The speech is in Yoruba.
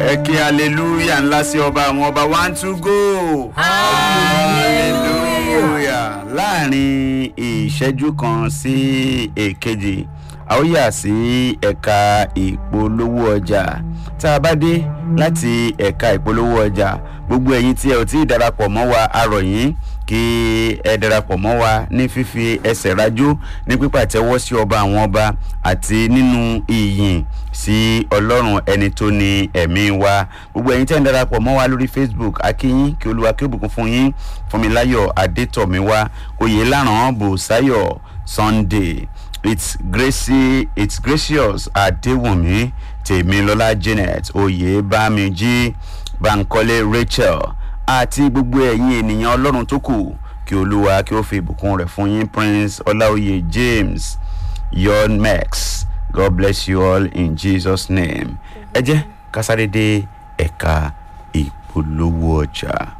ẹ kí hallelujah ńlá sí ọba àwọn ọba one two go. hallelujah láàrin ìṣẹ́jú kan sí èkejì a ó yà sí ẹ̀ka ìpolówó ọjà tá a bá dé láti ẹ̀ka ìpolówó ọjà gbogbo ẹ̀yin tí ẹ ò tí ì darapọ̀ mọ́ wa a rọ̀ yín kí ẹ darapọ̀ mọ́ wa ní fífi ẹsẹ̀ rájó ní pípàtẹ́wọ́ sí ọba àwọn ọba àti nínú ìyìn sí ọlọ́run ẹni tó ní ẹ̀mí wa gbogbo ẹ̀yin tẹ́ ń darapọ̀ mọ́ wa lórí facebook akínyín kí olúwa kí ó bùkún fún yín fúnmiláyọ̀ adétọ̀míwá oyèlànà bòsáyọ̀ sunday it's gracie it's gracious adéwùnmí tèmilọ́lá janet oyèbámijí bankole rachel àti gbogbo ẹ̀yin ènìyàn ọlọ́run tó kù kí olúwa kí ó fi ìbùkún rẹ̀ fún yín prince ọláòye james yon max god bless you all in jesus name ẹ jẹ́ kásáré dé ẹ̀ka ìpolówó ọjà.